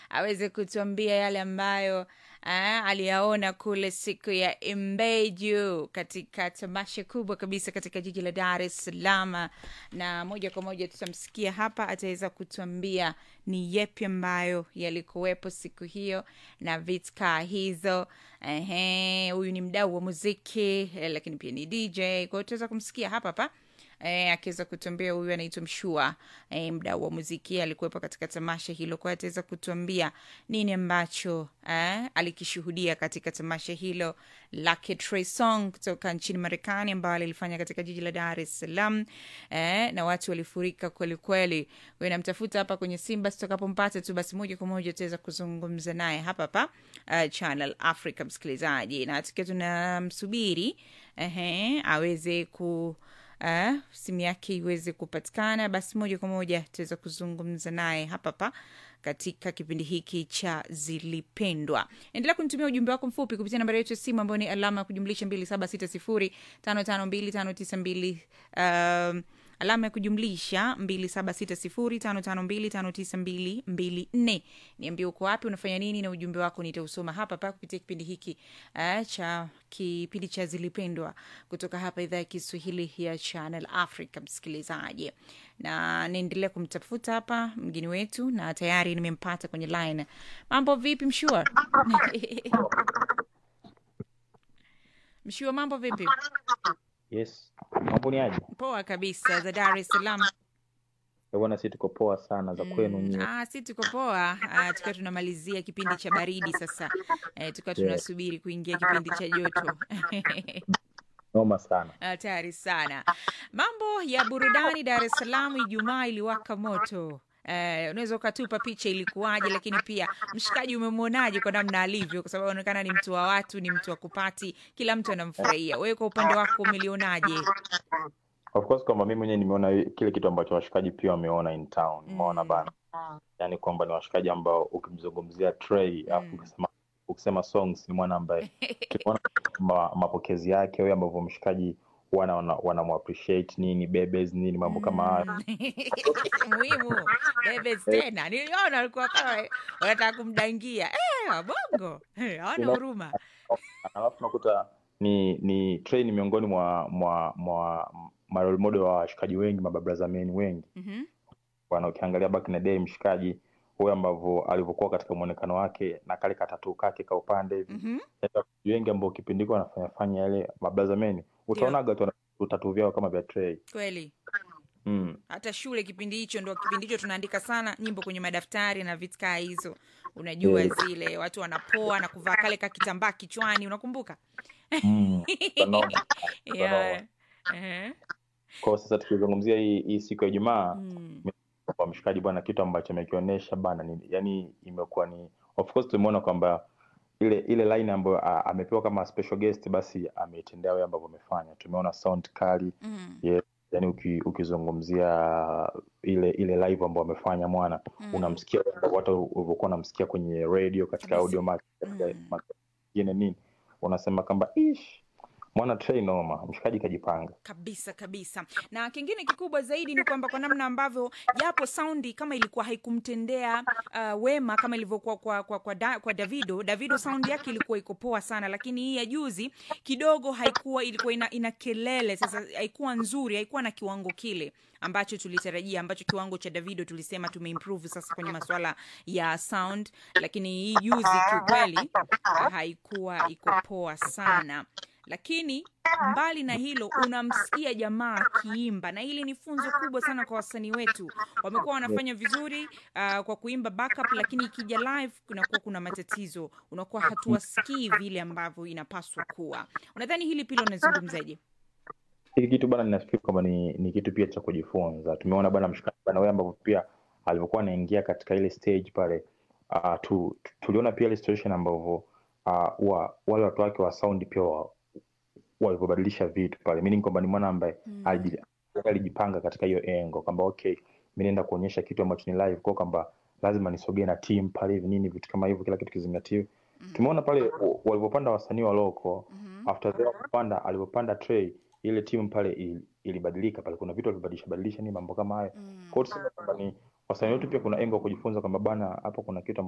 aweze kutuambia yale ambayo eh, aliyaona kule siku ya Imbeju katika tamasha kubwa kabisa katika jiji la Dar es Salaam, na moja kwa moja tutamsikia hapa, ataweza kutuambia ni yepi ambayo yalikuwepo siku hiyo na vitka hizo. Ehe, huyu ni mdau wa muziki eh, lakini pia ni DJ, kwa hiyo tutaweza kumsikia hapa hapa eh, akiweza kutuambia huyu anaitwa Mshua eh, mdau wa muziki alikuwepo katika tamasha hilo, kwa hiyo ataweza kutuambia nini ambacho eh, alikishuhudia katika tamasha hilo lake Trey Songz kutoka nchini Marekani ambao alilifanya katika jiji la Dar es Salaam eh, na watu walifurika kweli kweli. Wewe namtafuta hapa kwenye Simba, tutakapompata tu basi moja kwa moja tutaweza kuzungumza naye hapa hapa uh, Channel Africa, msikilizaji, na tukiwa tunamsubiri ehe, aweze ku uh, simu yake iweze kupatikana, basi moja kwa moja tutaweza kuzungumza naye hapa hapa katika kipindi hiki cha Zilipendwa. Endelea kunitumia ujumbe wako mfupi kupitia nambari yetu ya simu ambayo ni alama ya kujumlisha mbili saba sita sifuri tano tano mbili tano tisa mbili um, alama ya kujumlisha mbili saba sita sifuri tano tano mbili tano tisa mbili mbili nne. Niambie uko wapi, unafanya nini, na ujumbe wako nitausoma hapa hapa kupitia kipindi hiki uh, cha kipindi cha Zilipendwa kutoka hapa idhaa ya Kiswahili ya Channel Africa, msikilizaji, na naendelea kumtafuta hapa mgeni wetu, na tayari nimempata kwenye line. Mambo vipi, Mshua? Mshua, mambo vipi? Yes, mambo ni aje? Poa kabisa, za Dar es Salaam. Eh, Bwana, si tuko poa sana za kwenu Mm, nyie. ah, si tuko poa ah, tukiwa tunamalizia kipindi cha baridi sasa eh, tukiwa Yes, tunasubiri kuingia kipindi cha joto noma sana. hatari sana mambo ya burudani dar es salaam ijumaa iliwaka moto Eh, unaweza ukatupa picha ilikuwaje lakini pia mshikaji umemwonaje kwa namna alivyo kwa sababu anaonekana ni mtu wa watu ni mtu wa kupati kila mtu anamfurahia wewe kwa upande wako umelionaje Of course kwamba mimi mwenyewe nimeona kile kitu ambacho washikaji pia wameona in town. Umeona mm, bana, yaani kwamba ni washikaji ambao ukimzungumzia Trey alafu mm. ukisema ukisema songs ni mwana ambaye tumeona ma, mapokezi yake wewe ambavyo mshikaji wana wana, wana appreciate nini bebes nini mambo kama hayo. Mm. muhimu bebes Eh, tena niliona walikuwa kama wanataka kumdangia eh, wabongo Eh, hawana ina- huruma alafu nakuta ni ni Trey ni miongoni mwa mwa mwa ma role model wa washikaji wengi mababraza men wengi Mhm. bwana ukiangalia back in the day mshikaji huyo ambavyo alivyokuwa katika muonekano wake na kale katatu kake ka upande hivi Mhm. yaani wachezaji wengi ambao kipindi hiko wanafanya fanya yale mabraza men ndio utaonaga tu wana utatu vyao kama vya Trey kweli mm. hata shule kipindi hicho ndo kipindi hicho tunaandika sana nyimbo kwenye madaftari na vitu kaa hizo unajua Yes. zile watu wanapoa na kuvaa kale ka kitambaa kichwani unakumbuka Mm. Utanoma yeah. utanoma uh kwa sasa tukizungumzia hii hii siku ya Ijumaa mm. kwa mshikaji bwana, kitu ambacho amekionyesha bana ni yani, imekuwa ni of course tumeona kwamba ile ile line ambayo a- amepewa kama special guest, basi ameitendea wewe ambavyo amefanya. Tumeona sound kali Mm. yes, yani uki, ukizungumzia ile ile live ambayo amefanya mwana, Mm. unamsikia watu ulivyokuwa unamsikia kwenye radio katika kabisa audio mark katika mm. mark nyingine nini, unasema kwamba ish mwana Trey noma, mshikaji kajipanga. kabisa kabisa na kingine kikubwa zaidi ni kwamba kwa namna ambavyo japo saundi kama ilikuwa haikumtendea uh, wema kama ilivyokuwa kwa, kwa, kwa, da, kwa davido davido saundi yake ilikuwa iko poa sana lakini hii ya juzi kidogo haikuwa ilikuwa ina, ina kelele sasa haikuwa nzuri haikuwa na kiwango kile ambacho tulitarajia ambacho kiwango cha davido tulisema tumeimprove sasa kwenye masuala ya sound lakini hii juzi kiukweli haikuwa iko poa sana lakini mbali na hilo unamsikia jamaa akiimba na hili ni funzo kubwa sana kwa wasanii wetu wamekuwa wanafanya vizuri uh, kwa kuimba backup lakini ikija live kunakuwa kuna matatizo unakuwa hatuwasikii vile ambavyo inapaswa kuwa unadhani hili pila unazungumzaje hiki kitu bana ninafikiri kwamba ni, ni kitu pia cha kujifunza tumeona bana mshikaji bana wewe ambavyo pia alivyokuwa anaingia katika ile stage pale uh, tu, tu, tuliona pia ile situation ambavyo uh, wa, wale watu wake wa sound pia wa, walivyobadilisha vitu pale meaning kwamba ni mwana ambaye mm. aliji- alijipanga katika hiyo engo kwamba okay mi naenda kuonyesha kitu ambacho ni live kwa kwamba lazima nisogee na team pale hivi nini vitu kama hivyo kila kitu kizingatiwe mm. tumeona pale wa- walivyopanda wasanii wa loko mm after they kupanda alivyopanda Trey ile timu pale ili- ilibadilika pale kuna vitu walibadilisha badilisha ni mambo kama hayo mm. kwa hiyo tuseme kwamba ni wasanii wetu pia kuna engo kujifunza kwamba bana hapa kuna kitu